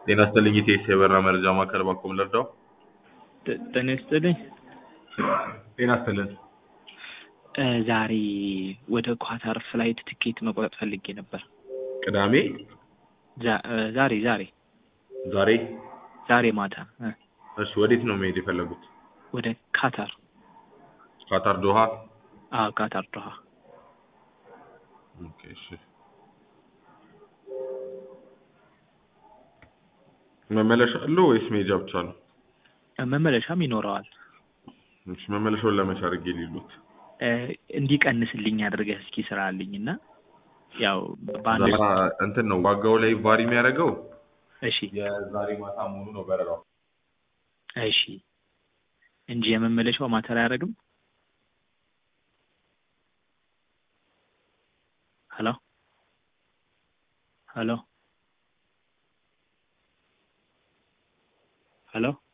ጤና ይስጥልኝ ኢቴስ የበረራ መረጃ ማዕከል ባኮም ልርዳው? ጥ- ጤና ይስጥልኝ። ጤና ይስጥልን። እ፣ ዛሬ ወደ ኳታር ፍላይት ትኬት መቁረጥ ፈልጌ ነበር። ቅዳሜ ዛ- እ፣ ዛሬ ዛሬ ዛሬ ዛሬ ማታ እ፣ እሺ ወዴት ነው መሄድ የፈለጉት? ወደ ካታር። ካታር ዶሃ? አዎ ካታር ዶሃ። ኦኬ እሺ። መመለሻ አለው ወይስ መሄጃ ብቻ ነው? እ፣ መመለሻም ይኖረዋል። እሺ መመለሻውን ለመቼ አድርጌ ሊሉት? እ፣ እንዲቀንስልኝ አድርገህ እስኪ ስራልኝ እና ያው በአንድ ዛ- እንትን ነው ዋጋው ላይ ቫሪ የሚያደርገው እሺ የዛሬ ማታ መሆኑ ነው በረራው። እሺ እንጂ የመመለሻው ማተር አያደርግም። ሄሎ ሄሎ ሄሎ